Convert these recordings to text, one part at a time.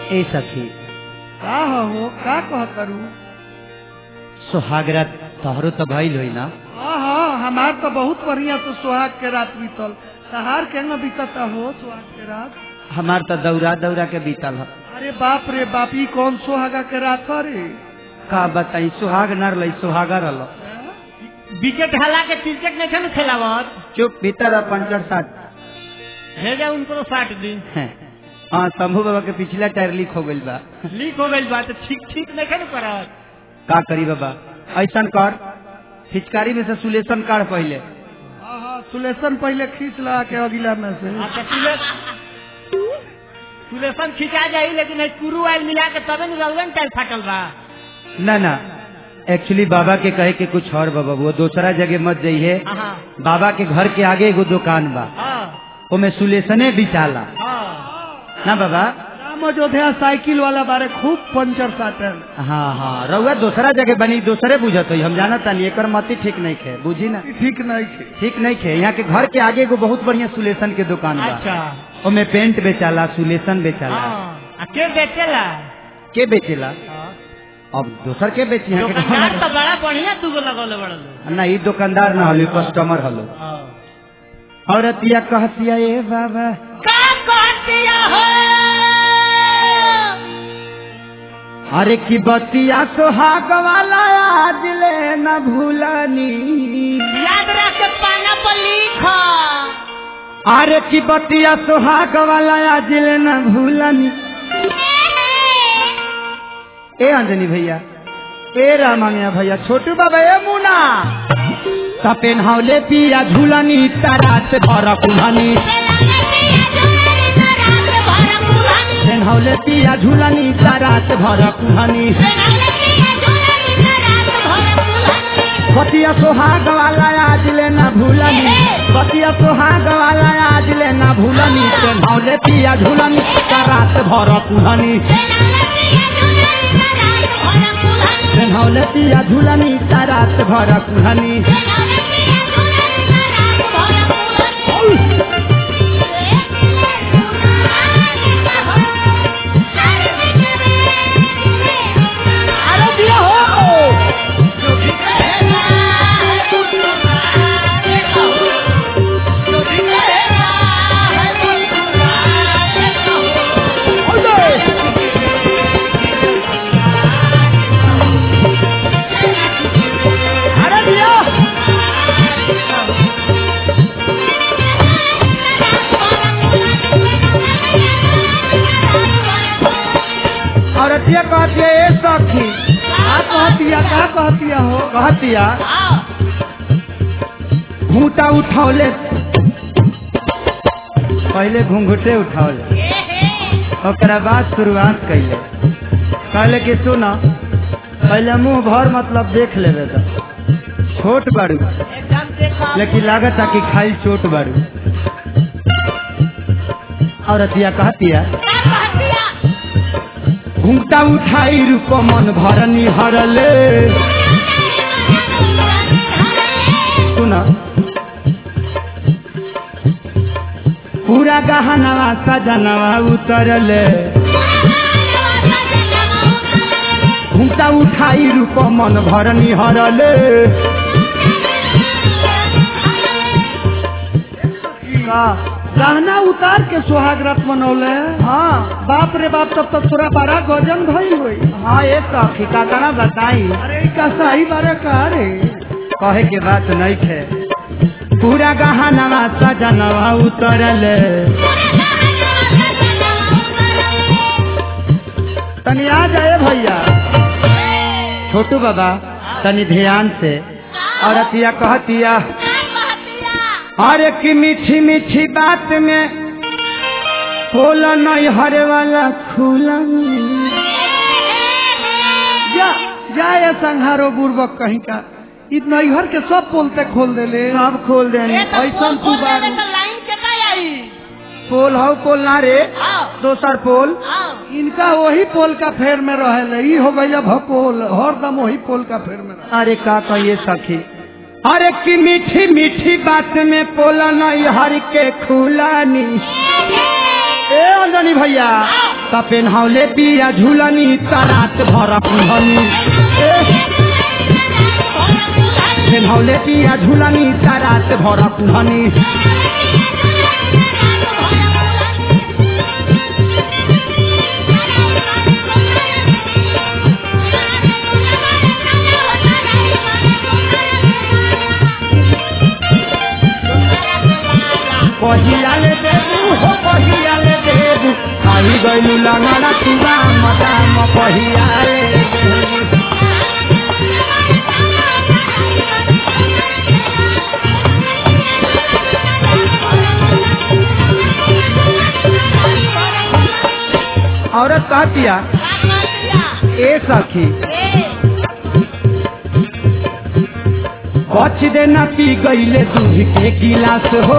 ए सखी का हो का कह करू सुहागरात तोहरो तो भइल होई ना हाँ हाँ हमार तो बहुत बढ़िया से सुहाग के रात बीतल तहार के न बीतता हो सुहाग के रात हमार तो दौरा दौरा के बीतल ह अरे बाप रे बाप ई कौन सुहागा के रात ह रे का बताई सुहाग न रही सुहागा रल विकेट हला के क्रिकेट नहीं खेल खेलावत चुप भीतर आ पंचर साथ भेजा उनको साठ दिन हैं। हाँ शंभू बाबा के पिछला टायर लीक हो गइल बा लीक हो गई बात ठीक ठीक नहीं खेल करत का करी बाबा ऐसा कर फिचकारी में से सुलेशन काढ़ पहले हाँ हाँ सुलेशन पहले खींच लगा के अगिला में से अच्छा सुले सुलेशन खिंचा जाई लेकिन कुरू आयल मिला के तबे न रउन टाइल फाटल बा ना ना एक्चुअली बाबा के कहे के कुछ और बाबा वो दूसरा जगह मत जाइए हाँ बाबा के घर के आगे एगो दुकान बा हाँ ओमे सुलेशने बिचाला हाँ ना बाबा राम अयोध्या साइकिल वाला बारे खूब पंचर साटल हाँ हाँ रउआ दूसरा जगह बनी दूसरे बुझत होई हम जाना तानी एकर मती ठीक नहीं खे बुझी ना ई ठीक नहीं थे ठीक नहीं खे यहाँ के घर के आगे एगो बहुत बढ़िया सुलेशन के दुकान बा अच्छा ओमे पेंट बेचाला सुलेशन बेचाला हाँ आ के बेचेला के बेचेला अब दूसर के बेची यहाँ के दुकानदार घर तो बड़ा बढ़िया दूगो लगौले बड़ल में- ना ई दुकानदार ना हलो कस्टमर हलो औरतिया कहतिया ए बाबा का कहतिया हो अरे की बतिया सोहाग वाला आज ले न भूलनी याद रख के पाना पर लिख अरे की बतिया सोहाग वाला आज ले न भूलनी ए अंजनी भैया ए रामांगया भैया छोटू बाबा ए मुना सपेन हौले पिया झूलनी तारा से भर कुल्हनी पेन हौले पिया झूलनी तारा से भर कुल्हनी बतिया सोहाग वाला आज ले न भूलनी बतिया सोहाग वाला आज ले न भूलनी पेन हौले पिया झूलनी तारा से भर कुल्हनी पेन हौले पिया झूलनी तारा से भर कुल्हनी अरे दिया हो अरे दिया औरतिया कहती है ए सखी का कहतिया का कहतिया हो कहतिया घूटा उठौले पहले घूंघटे उठौले ओकरा बाद शुरुआत कैले कहले कि सुन पहले मुंह भर मतलब देख लेवे तो छोट बाड़ू एकदम देखो लेकिन लागत कि खाई चोट बाड़ू औरतिया कहतिया घूंघटा उठाई रूप मन भरनी हरले सुना पूरा गहनवा सजनवा उतरले घूमता उठाई रूप मन भरनी हरले का गहना उतार के सुहाग रात मनौले हाँ बाप रे बाप तब तक तोरा बड़ा गजन भई हुई हाँ ये सखी का तना बताई अरे ई का सही बारे का रे कहे के बात नहीं थे पूरा गहनवा सजनवा उतरले तनी आ जाए भैया छोटू बाबा तनी ध्यान से औरतिया कहतिया अरे की मीठी मीठी बात में खोल नहीं हरे वाला खुला जा जा ये संहारो बुर्बक कहीं का ई नैहर के सब पोलते खोल देले सब खोल देनी ऐसा तू बारू लाइन के का आई पोल हो पोल ना रे दोसर पोल इनका वही पोल का फेर में रहे ई हो गई भपोल हरदम वही पोल का फेर में रहे अरे का कहिए सखी अरे की मीठी मीठी बात में पोला नहीं हर के खुलानी ए अंजनी भैया त पेन्हौले पिया झुलनी त रात भर पुहनी पेन्हौले पिया झुलनी त रात भर पुहनी कहियाले देबू हो कहियाले देबू आई गइलू लंगड़ा तुरा मदाम कहियाले देबू औरत कहतिया ए सखी बच देना पी गईले दूध के गिलास हो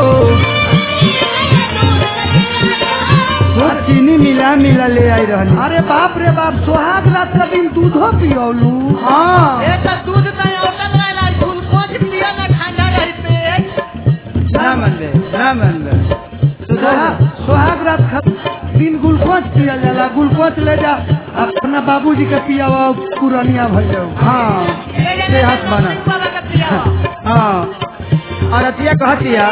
वो चीनी मिला मिला ले आई रहनी अरे बाप रे बाप सुहाग रात का दिन दूधो पियोलू हाँ ए तो दूध नहीं होटल वाला ग्लूकोज पिया ना ठंडा रही पेट ना मन ले ना मन ले सुहा- सुहाग रात का दिन ग्लूकोज पिया जाला ग्लूकोज ले जा अपना बाबूजी के पियावा पुरानिया भर जाओ हाँ सेहत बना बाबा का पिया हाँ और अतिया कहतिया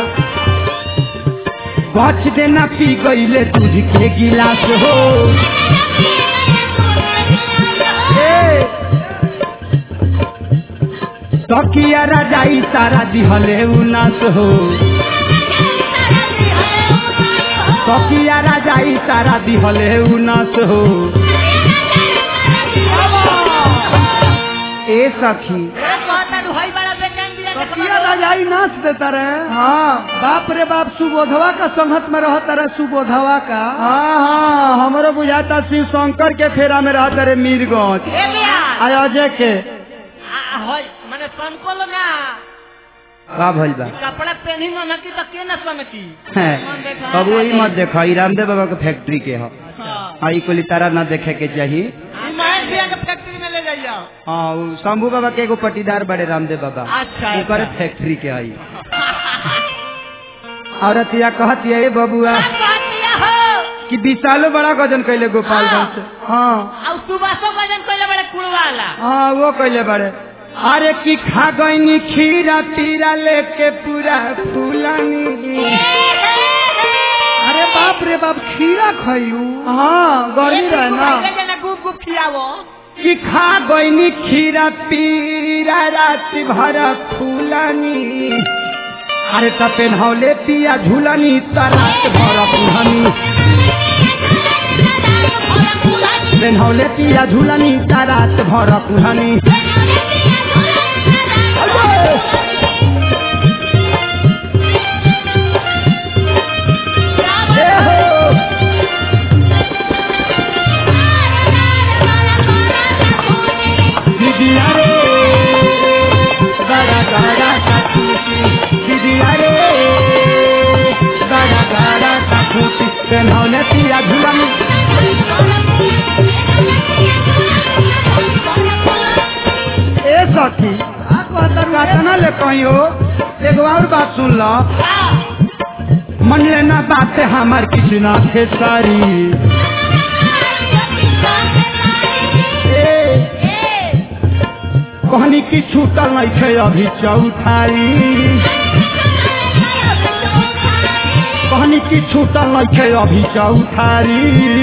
बच देना पी गईले दूध के गिलास हो ए, तकिया राजाई सारा दिहले उनास हो तकिया राजाई सारा दिहले उनास हो ए सखी ए कहता रुहई बड़ा बेचैन दिया के कपिया राजाई नाच देता रहे हाँ बाप रे बाप सुबोधवा का संगत में रहता रहे सुबोधवा का हाँ हाँ हमरो बुझाता शिव शंकर के फेरा में रहता रे मीरगंज ए बिया अयोध्या के आ होय माने संकोल ना का भइल बा कपड़ा पहनी न नकी तो के न सनकी हैं, मन देखा अब वही मत देखा ई रामदेव बाबा के फैक्ट्री के ह हां हाँ ई कोली तारा ना देखे के चाहिए ई महेश भैया के फैक्ट्री में ले जाइयो हाँ उ शंभू बाबा के एगो पटीदार बड़े रामदेव बाबा अच्छा, ओकर अच्छा। फैक्ट्री के आई औरत या कहती है बबुआ कहतिया हो कि विशालो बड़ा गजन कैले गोपालगंज से हाँ अब सुबासो भजन कोइले बड़े कुड़वाला हाँ वो कैले बड़े अरे की खा गईनी खीरा तीरा लेके पूरा फूलानी अरे बाप रे बाप खीरा खयू हाँ गर्मी रहे ना ले जाना गुप गुप खियावो कि खा गईनी खीरा पीरा रात भर फूलानी अरे त पेन्हौले पिया झूलनी त रात भर फूलनी पेन्हौले पिया झूलनी त रात भर फूलनी ए हो दीदिया रे गाड़ा गाड़ा का खूटी दीदिया रे गाड़ा गाड़ा का खूटी पेन्हौले पिया झूलनी ए सखी कातना ले कहियो एगो और बात सुन लो मन लेना बात हमार किसी ना खेसारी ए कहनी की छूटल नहीं थे अभी चौथाई कहनी की छूटल नहीं थे अभी चौथारी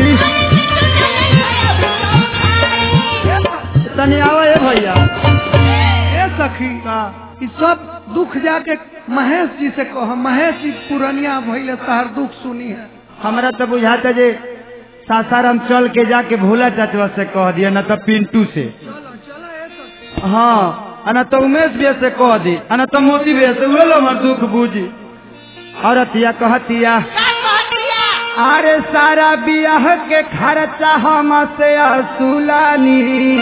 तनी आवे ए भैया ए सखी ई सब दुख जाके महेश जी से कह महेश जी पुरनिया भइले तहार दुख सुनी है हमरा तो बुझाता जे सासाराम चल के जाके भोला चाचवा से कह दिया न तो पिंटू से हाँ आ न तो उमेश भैया से कह दी आ न तो मोती भैया से उहे लो हमार दुख बूझी औरतिया कहतिया का कहतिया अरे सारा बियाह के खर्चा हम से असुलानी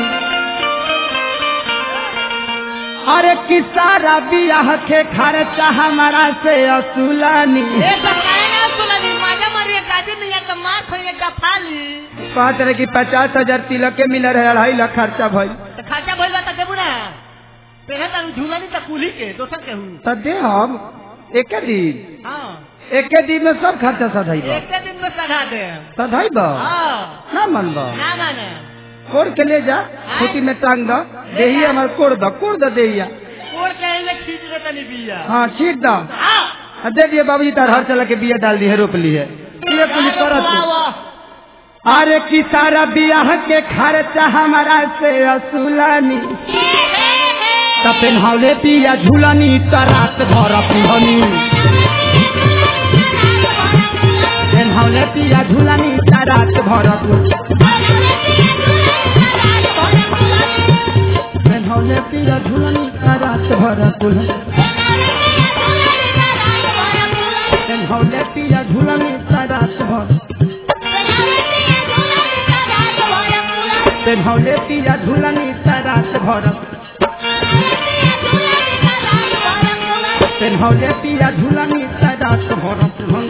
अरे कि सारा बियाह के खर्चा हमारा से असुलानी ए सब काहे ना सुनली माजा मरिए गादी नहीं है तो मार खोइए गफाली पाँच रहे की पचास हजार तिलक के मिल रहे अढ़ाई लाख खर्चा भइल तो खर्चा भइल बा त देबू ना पहले त झूलनी त कुली के दोसर के हूं तो दे हम एक दिन हां एके दिन में सब खर्चा सधाइब एक दिन में सधा दे सधाइब हाँ ना मनब ना माने कोड़ के ले जा खूटी में टांग दो देही हमार कोड़ दो कोड़ दो देहिया कोड़ कहेंगे खींच दे तनी बिया हाँ ठीक दो हाँ आ दे दिए बाबूजी तार हर चला के बिया डाल दी है रोप ली है ये कुल करत है। अरे की सारा बियाह के खर्चा हमारा से असुलानी त पेन्हौले पिया झुलनी त रात भर पिहनी पेन्हौले पिया झुलनी त रात भर पेन्हौले पिया झुलनी त रात भर कुल पेन्हौले पिया झुलनी त रात भर पेन्हौले पिया झुलनी त रात भर पेन्हौले पिया झुलनी त रात भर